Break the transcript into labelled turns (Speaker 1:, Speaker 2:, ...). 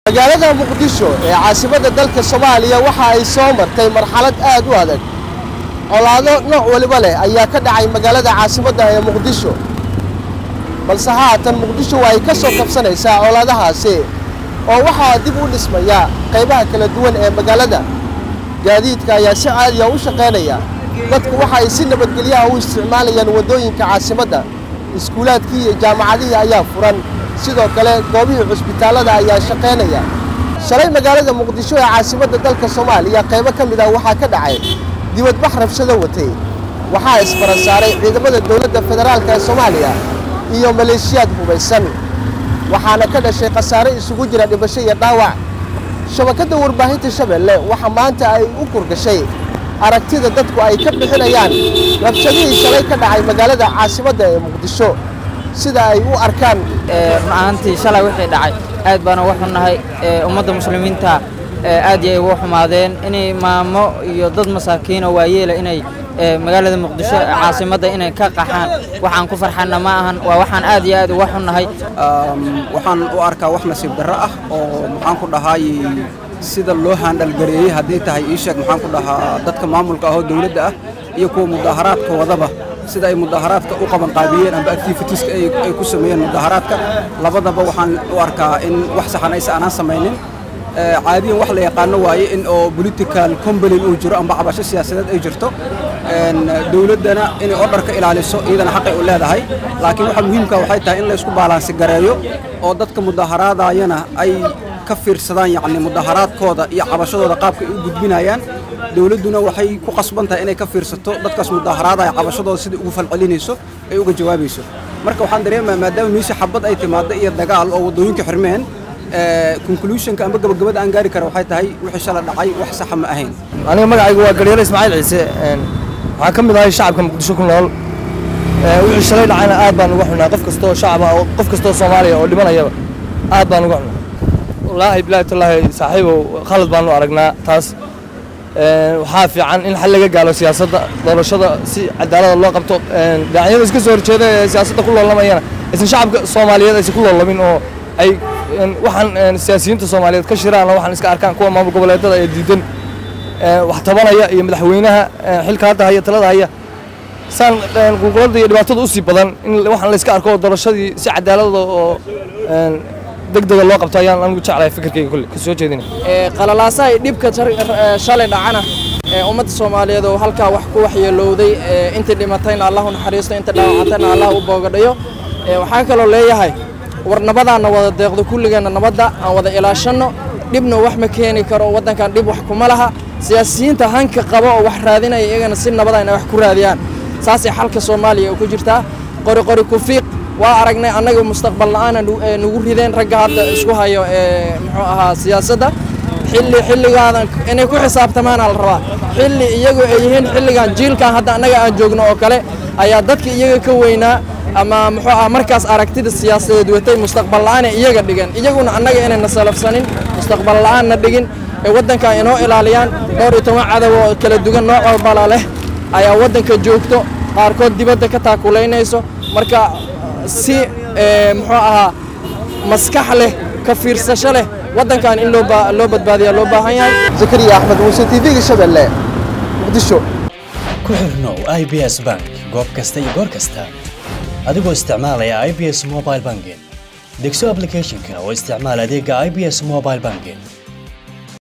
Speaker 1: magaalada muqdisho ee caasimadda dalka soomaaliya waxa ay soo martay marxalad aad u adag colaado nooc waliba leh ayaa ka dhacay magaalada caasimadda ee muqdisho balse haatan muqdisho waa ay ka soo kabsanaysaa colaadahaasi oo waxaa dib u dhismaya qaybaha kala duwan ee magaalada gaadiidka ayaa si caadiya u shaqaynaya dadku waxa ay si nabadgelyaha u isticmaalayaan waddooyinka caasimadda iskuulaadkii iyo jaamacadihii ayaa furan sidoo kale goobihii cusbitaallada ayaa shaqaynaya shalay magaalada muqdisho ee caasimadda dalka soomaaliya qaybo ka mid ah waxaa ka dhacay dibadbax rabshado watay waxaa isfara saaray ciidamada dowladda federaalka ee soomaaliya iyo maleeshiyaad hubaysan waxaana ka dhashay khasaare isugu jira dhibasho iyo dhaawac shabakadda warbaahinta shabeelle waxa maanta ay u kurgashay aragtida dadku ay ka bixinayaan rabshadihii shalay ka dhacay magaalada caasimadda ee muqdisho sida ay u arkaan
Speaker 2: run ahaantii shalay wixii dhacay aad baan uga xunnahay ummadda muslimiinta aad yay uga xumaadeen inay maamo iyo dad masaakiino waayeela inay magaalada muqdisho caasimadda inay ka qaxaan waxaan ku farxanna ma ahan waa waxaan aad iyo aad uga xunnahay
Speaker 3: waxaan u arkaa wax nasiib darro ah oo maxaan ku dhahay sida loo haandhalgareeyey haddii tahay ii sheeg maxaan ku dhahaa dadka maamulka ahoo dowladda ah iyo kuwa mudaaharaadka wadaba sida ay mudaaharaadka u qabanqaabiyeen amba activitieska ay ku sameeyeen mudaaharaadka labadaba waxaan u arkaa in wax saxan aysa aanaan samaynin caadiyan wax la yaqaano waaye in oo political combalin uu jiro amba cabasho siyaasadeed ay jirto dowladdana inay odharka ilaaliso iyadana xaqay u leedahay laakiin waxa muhiimka waxay tahay in la isku baalaansi gareeyo oo dadka mudaaharaadayana ay ka fiirsadaan yacni mudaaharaadkooda iyo cabashadooda qaabka ay u gudbinayaan dowladduna waxay ku qasban tahay inay ka fiirsato dadkaas mudaaharaadaya cabashadooda sida ugu falcelinayso ay uga jawaabayso marka waxaan dareemayaa maadaama miise xabad ay timaaddo iyo dagaal oo waddooyinka xirmeen conclusionka amba gabagabada aan gaari kara waxay tahay wixii shala dhacay wax saxa ma ahayn
Speaker 4: aniga magacaygu waa garyare ismaaciil ciise waxaan ka mid ahay shacabka muqdisho ku nool wixii shalay dhacayna aad baan uga xunaa qof kastoo shacab ah oo qof kastoo soomaaliya oo dhimanayaba aad baan uga xunaa wallaahi bilaahi tallaahi saaxiibow khalad baanu aragnaa taas waxaa fiican in xal laga gaalo siyaasadda doorashada si cadaalada loo qabto dhinacyada iska soo horjeeda ee siyaasadda ku loolamayana aysan shacabka soomaaliyeed aysan ku loolamin oo ay waxaan siyaasiyiinta soomaaliyeed ka shiraan waxaan iska arkaan kuwa maamul goboleedada ee diidan wax tabanaya iyo madaxweynaha xilka hadda haya talada haya saan qulquladda iyo dhibaatada usii badan in waxaan la iska arko doorashadii si cadaalada oo degdega loo qabto ayaan anigu jeclahay fikirkayga kulle ka soo jeedina
Speaker 5: qalalaasaha dhibka shalay dhacana ummadda soomaaliyeed oo halkaa wax ku waxyeelowday intii dhimatayna allahu naxariisto inta dhaawacantayna allah u boogadhayo waxaan kaloo leeyahay war nabadaanna wada deeqdo kulligeenna nabadda aan wada ilaashanno dhibna wax ma keeni karo waddankan dhib wax kuma laha siyaasiyiinta hanka qaba oo wax raadinaya iyagana si nabada inay wax ku raadiyaan saasay xalka soomaaliya ku jirtaa qori qori kufiiq waa aragnay annaga mustaqbal la'aana nugu rideen ragga hadda isku hayo muxuu ahaa siyaasadda xilli xilligaadan inay ku xisaabtamaana la rabaa xilli iyagu ay yihiin xilligan jiilkan hadda annaga aan joogno oo kale ayaa dadka iyaga ka weynaa ama muxuu ah markaas aragtida siyaasadeed watay mustaqbal la'aanay iyaga dhigan iyaguna annaga inayna salafsanin mustaqbal la'aanna dhigin ee waddanka inoo ilaaliyaan dhowr iyo toban cadow oo kala duwan nooc walbala leh ayaa waddanka joogto qaarkood dibadda ka taakulaynayso marka si muxuu ahaa maskax leh ka fiirsasho leh waddankan in loo badbaadiya loo baahan yahay
Speaker 1: zakariya axmed muuse tv-ga shabeelle muqdisho
Speaker 6: ku xirnow i b s bank goob kasta iyo goor kasta adigoo isticmaalaya i b s mobile banking degso ablicathonka oo isticmaal adeega i b s mobile banking